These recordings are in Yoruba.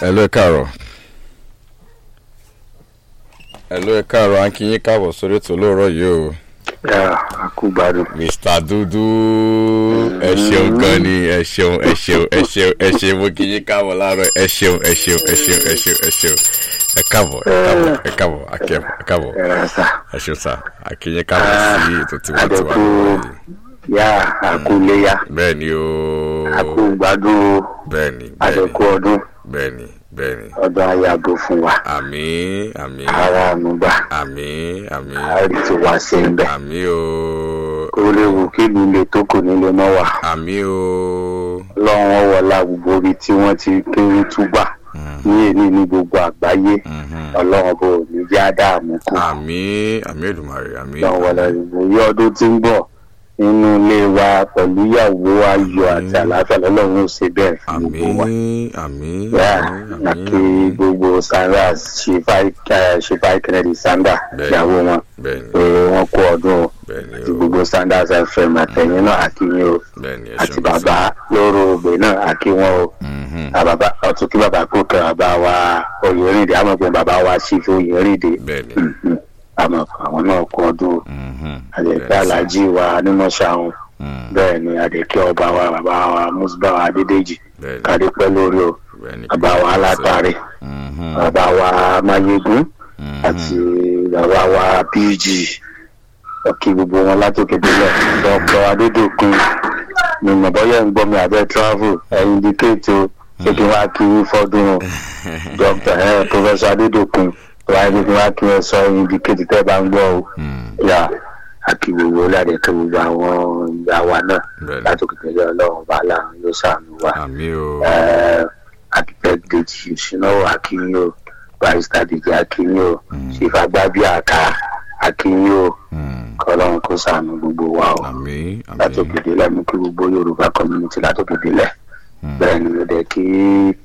Hello, ẹ káàárọ̀. Hello, ẹ káàárọ̀. À ń kí yín káàbọ̀ sórí ètò olóòrọ̀ yìí o. yà á kú gbádùn. Mr. Dúdú ẹ ṣeun gan ni ẹ ṣeun ẹ ṣeun ẹ ṣeun ẹ ṣeun mo kí yín káàbọ̀ láàárọ̀ ẹ ṣeun ẹ ṣeun ẹ ṣeun ẹ ṣeun ẹ ṣeun ẹ káàbọ̀ ẹ káàbọ̀ ẹ káàbọ̀ akẹ́ ẹ káàbọ̀ ẹ rà sà. ẹ ṣeun sá àkíyín káàbọ̀ sí ètò tiwantiwa àdẹ̀kù lórí. yà á kú léyà bẹ́ẹ̀ ni o á kú gbádùn bẹ́ẹ̀ ni bẹ́ẹ̀ ni àdẹ̀kù ọdún bẹ́ẹ̀ ni bẹ́ẹ̀ ni ọdún ayàgò fún wa àmì àmì ara ànúgbà àmì àmì àárí ti wá sí ń bẹ̀. àmì o ó léwu kí ìlú ilé tó kù nílé mọ́ wà àmì o lọ́wọ́ wọlá gbogbo ibi tí wọ́n ti kéré túbà ní èmi ní gbogbo àgbáyé Mhm. ọlọ́run bò ní já dáàmú kù àmì àmì èdùmàrè àmì lọ́wọ́ wọlá gbogbo yí ọdún tí ń bọ̀ nínú ilé wa pẹ̀lú ìyàwó ayọ̀ àti àlàáfíà lọ́lọ́run ó ṣe bẹ́ẹ̀ fún àmì gbogbo wa. àmì Yeah, àmì àti gbogbo sanders ṣèfà kennedy sanders Bẹ́ẹ̀ni. ìyàwó wọn bẹ́ẹ̀ ni pé wọ́n kó ọdún o bẹ́ẹ̀ ni àti o gbogbo sanders fm àtẹ̀yìn náà àkíyìn o bẹ́ẹ̀ ni ẹ àti ṣeun bàbá lóró ògbè náà àkíwọn o Mhm. àbàbà ọtún kí bàbá kó kẹ bàbá wa oyèrìndé àmọ̀ pé bàbá wa ṣífù oyèrìndé bẹ́ẹ̀ ni àmọ̀ àwọn náà kó ọdún o Mhm. àdèkè Bẹ́ẹ̀ ni sá. alájí wa nímọ̀ṣáhùn Mhm. bẹ́ẹ̀ ni àdèkè ọba wa bàbá wa musbawa adédèjì bẹ́ẹ̀ ni kádé pẹ́ lórí o bẹ́ẹ̀ ni bàbá wa alátàrí Mhm. bàbá wa mayegun Mhm. àti bàbá wa pg ọkì gbogbo wọn látòkè délẹ̀ dr adédọkùn ní mọ̀bọ́yẹ̀ ń gbọ́ mi abẹ́ travel ẹ̀yìn dikẹ́ẹ̀tì o ṣé kí wọ́n á kí yín fọ́dún o dr ẹ̀ professor adédọkùn wáyé kí wọ́n á kí wọ́n sọ ẹ̀yìn dikẹ́ẹ̀tì tẹ́ bá ń gbọ́ o Mhm. yà àkì gbogbo olùdarí kí gbogbo àwọn ìyá wa náà bẹ́ẹ̀ ni látòkè délẹ̀ ọlọ́run bá láàrin yóò sàánú wa àmì o architect deji ìṣúnáwó akínyó barista deji akínyó ṣèfagbábí àká akínyó Mhm. kọlọ́run kó sànù gbogbo wa o àmì àmì látòkèdè lẹ́mú kí gbogbo yorùbá community látòkèdè lẹ̀ bẹ́ẹ̀ ni mo dẹ̀ kí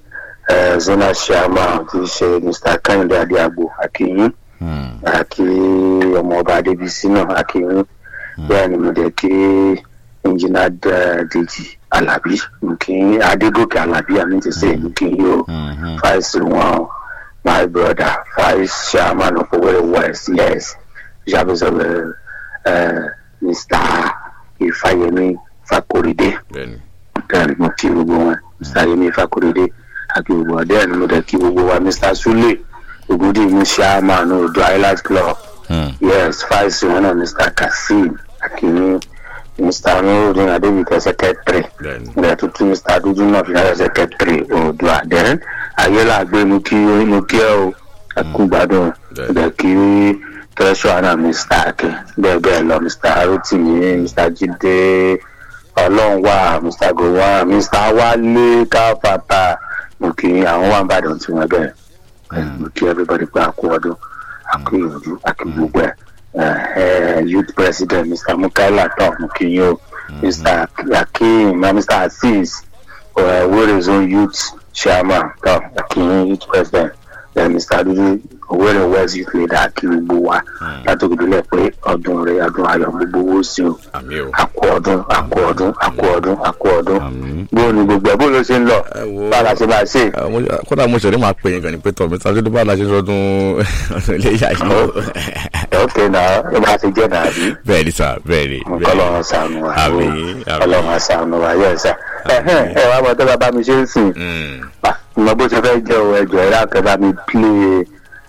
eh, zona chairman ti ṣe mr kẹ́hìndé adéagbo akínyín Mhm. àkí ọmọọba adébísí náà akínyín bẹ́ẹ̀ ni mo dẹ̀ kí engineer eh, deji alabi nkí adégòkè alabi àmì ti ṣe nkí yóò Mhm. vice one my brother vice chairman of Owerri West yes service of uh, uh, Mr. Ifayemi Fakoride bẹ́ẹ̀ ni then mo kí gbogbo wọn Mr. Ifayemi Fakoride àti gbogbo wọn then mo dẹ̀ kí gbogbo wa Mr. Sule Ogudi mu chairman Odo Island Club Mhm. yes vice wọn náà Mr. Kasim Akini Mr. Nurudin Adebike secretary bẹ́ẹ̀ ni ilẹ̀ tuntun mr adudu náà fi náà sẹkẹtìrì oòdùà then ayélàgbé mo kí mo kí ẹ o ẹkú Bẹ́ẹ̀. ibẹ̀ kí tẹ́sán náà mr akin bẹ́ẹ̀ bẹ́ẹ̀ lọ mr rotimi mr jide ọlọ́run wà mr gowon mr wálé káfàtà mo kí àwọn wà ń bàdàn tí wọ́n bẹ̀rẹ̀ mo kí everybody pé àkó ọdún àkó ìyànjú àkó gbogbo ẹ̀ eh, youth president mr mukaila tó mo kí yín o mr akin na mr azeez uh, Owerri zone youth chairman tó akin youth president then mr adudu Owerri west youth leader akin gbogbo wa látòkìdílẹ̀ pé ọdún rẹ̀ ọdún ayọ̀ gbogbo owó sí o àmì o àkó ọdún àkó ọdún àkó ọdún àkó ọdún àmì. bó ni gbogbo ẹ̀ bó ló ṣe ń lọ ẹ wo bá a la ṣe máa ṣe. Ah, mo- kódà mo ṣẹ̀rí máa pè yín gan ni pé tọ̀ mi tàbí tó bá la ṣe sọdún ọdún iléyà yìí o. ok náà ẹ bá ti jẹ́ nàbí. bẹ́ẹ̀ ni sà bẹ́ẹ̀ ni bẹ́ẹ̀ kọlọ́run ni. ṣàánú wa Àmín, àmín. kọlọ́run ṣàánú wa yẹ sá ẹ wá mọ tó bá bá mi ṣe ń sìn Mm. ìmọ̀ bó ṣe fẹ́ jẹ́ o ẹjọ́ ẹ̀rọ àkẹ́ bá mi play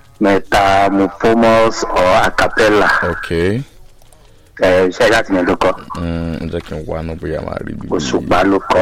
metamorphomous or acapella ok ẹ̀ ṣe láti yẹn ló kọ́ Mm, jẹ́ kí n wá náà bóyá máa rí bí. òṣùpá ló kọ́